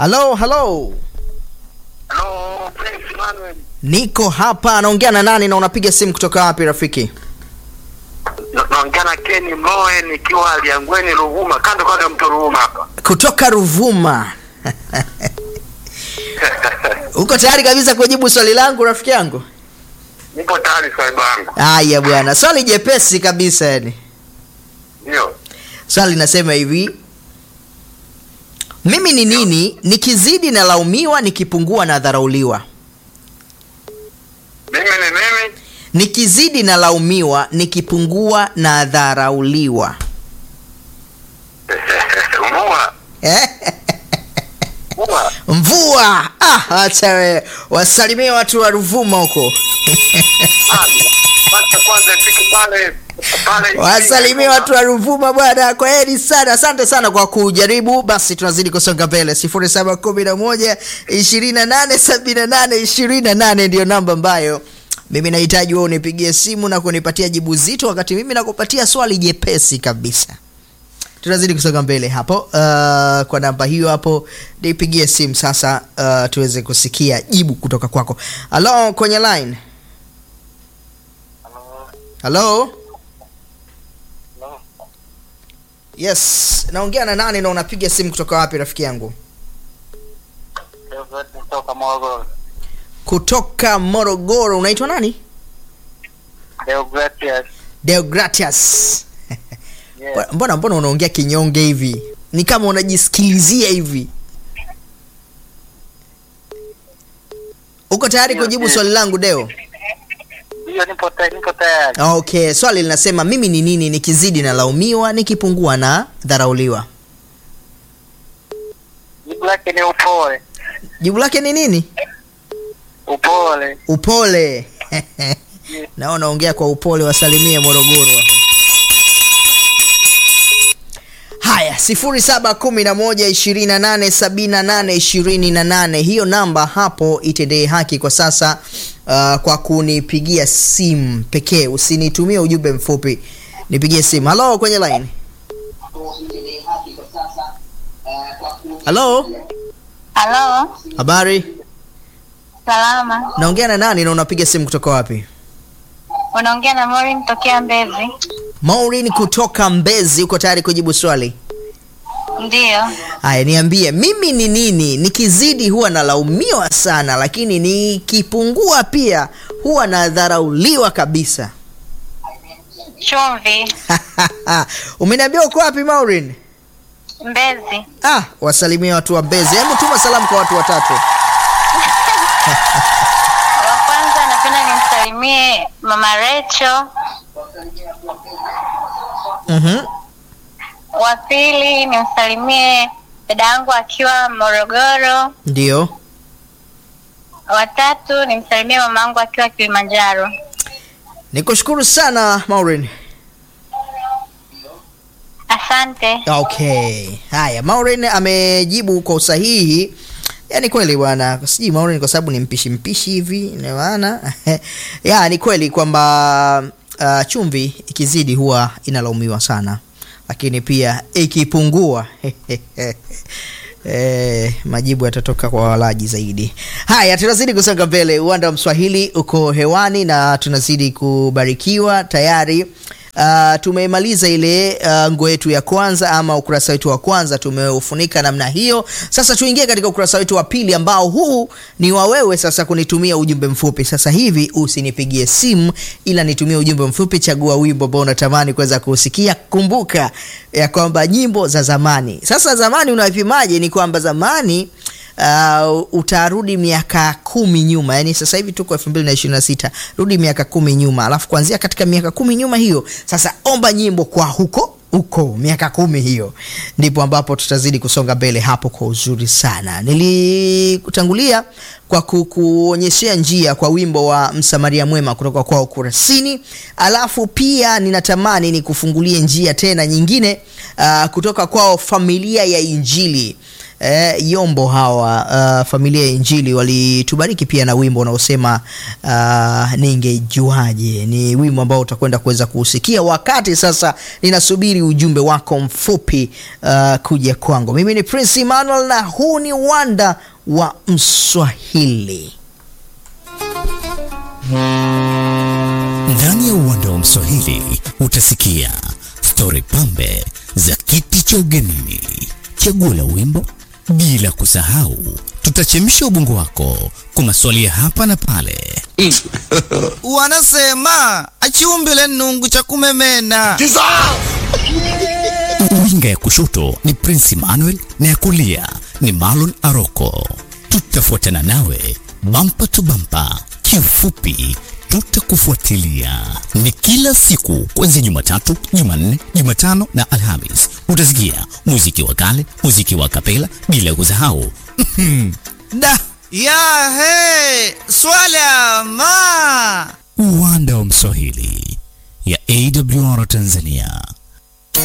halo halo Hello, Prince Emmanuel. niko hapa naongea na nani na unapiga simu kutoka wapi rafiki Na- Naongea na Ken Moe nikiwa Liangweni Ruvuma, kando kando ya mto Ruvuma hapa. kutoka ruvuma uko tayari kabisa kujibu swali langu rafiki yangu Nipo tayari swali langu. haya bwana swali jepesi kabisa yani Ndio. swali linasema hivi mimi ni nini nikizidi nalaumiwa nikipungua na dharauliwa Mimi ni mimi. nikizidi nalaumiwa nikipungua na dharauliwa Mvua. Mvua. mvua ah, acha we wasalimie watu wa ruvuma huko Ah, Wacha kwanza ifike pale pale. wasalimie watu wa ruvuma bwana kwa heri sana asante sana kwa kujaribu basi tunazidi kusonga mbele 711 2878 28 ndiyo namba ambayo mimi nahitaji wewe unipigie simu na kunipatia jibu zito wakati mimi nakupatia swali jepesi kabisa tunazidi kusonga mbele hapo uh, kwa namba hiyo hapo nipigie simu sasa uh, tuweze kusikia jibu kutoka kwako halo kwenye line halo yes naongea na nani na unapiga simu kutoka wapi rafiki yangu Kutoka Morogoro. kutoka morogoro unaitwa nani Deogratias. deogratias Yes. mbona mbona unaongea kinyonge hivi ni kama unajisikilizia hivi uko tayari Ndio, kujibu ndio. swali langu deo Ndio nipo tayari, nipo tayari. okay swali linasema mimi ni nini nikizidi nalaumiwa nikipungua na dharauliwa Jibu lake ni upole. jibu lake ni nini Upole. upole na unaongea kwa upole wasalimie morogoro hapo. haya 711287828 hiyo namba hapo itendee haki kwa sasa uh, kwa kunipigia simu pekee usinitumie ujumbe mfupi nipigie simu halo kwenye line halo Halo, habari salama. naongea na nani na unapiga simu kutoka wapi Unaongea na Maureen tokea Mbezi. Maureen kutoka Mbezi, uko tayari kujibu swali? Ndiyo. Haya, niambie, mimi ni nini? Nikizidi huwa nalaumiwa sana, lakini nikipungua pia huwa nadharauliwa kabisa. Chumvi. Umeniambia uko wapi Maureen? Mbezi. Ah, wasalimie watu wa Mbezi. Hebu tuma salamu kwa watu watatu. Wa kwanza napenda nimsalimie Mama Recho. Mhm. Wa pili nimsalimie dada yangu akiwa Morogoro. Ndio. Wa tatu nimsalimie mama yangu akiwa Kilimanjaro. Nikushukuru sana Maureen. Asante. Okay. Haya, Maureen amejibu kwa usahihi. Yaani kweli bwana, sijui Maureen kwa sababu ni mpishi mpishi hivi, ina maana ya ni kweli kwamba uh, chumvi ikizidi huwa inalaumiwa sana, lakini pia ikipungua Eh, majibu yatatoka kwa walaji zaidi. Haya, tunazidi kusonga mbele. Uwanda wa Mswahili uko hewani na tunazidi kubarikiwa tayari. Uh, tumemaliza ile uh, nguo yetu ya kwanza ama ukurasa wetu wa kwanza tumeufunika namna hiyo. Sasa tuingie katika ukurasa wetu wa pili ambao huu ni wa wewe sasa kunitumia ujumbe mfupi. Sasa hivi usinipigie simu, ila nitumie ujumbe mfupi. Chagua wimbo ambao unatamani kuweza kusikia. Kumbuka ya kwamba nyimbo za zamani. Sasa zamani unavipimaje? Ni kwamba zamani uh, utarudi miaka kumi nyuma yani sasa hivi tuko elfu mbili na ishirini na sita rudi miaka kumi nyuma alafu kuanzia katika miaka kumi nyuma hiyo sasa omba nyimbo kwa huko huko miaka kumi hiyo ndipo ambapo tutazidi kusonga mbele hapo kwa uzuri sana nilikutangulia kwa ku- kuonyeshea njia kwa wimbo wa msamaria mwema kutoka kwao kurasini alafu pia ninatamani nikufungulie njia tena nyingine uh, kutoka kwao familia ya injili eh, Yombo hawa uh, familia ya Injili walitubariki pia na wimbo unaosema uh, ningejuaje. Ni wimbo ambao utakwenda kuweza kuusikia wakati sasa ninasubiri ujumbe wako mfupi uh, kuja kwangu. Mimi ni Prince Emmanuel na huu ni Wanda wa Mswahili. Ndani ya uwanda wa Mswahili utasikia stori pambe za kiti cha ugenini, chaguo la wimbo, bila kusahau tutachemsha ubongo wako kwa maswali ya hapa na pale. Wanasema achiumbile nungu cha kumemena. Winga ya kushoto ni Prince Emmanuel na ya kulia ni Marlon Aroko. Tutafuatana nawe bampa tu bampa, kiufupi tutakufuatilia. Ni kila siku kuanzia Jumatatu, Jumanne, Jumatano na Alhamis. Utasikia muziki wa kale, muziki wa kapela, bila kusahau Da ya he swala ma uwanda wa Mswahili ya AWR Tanzania.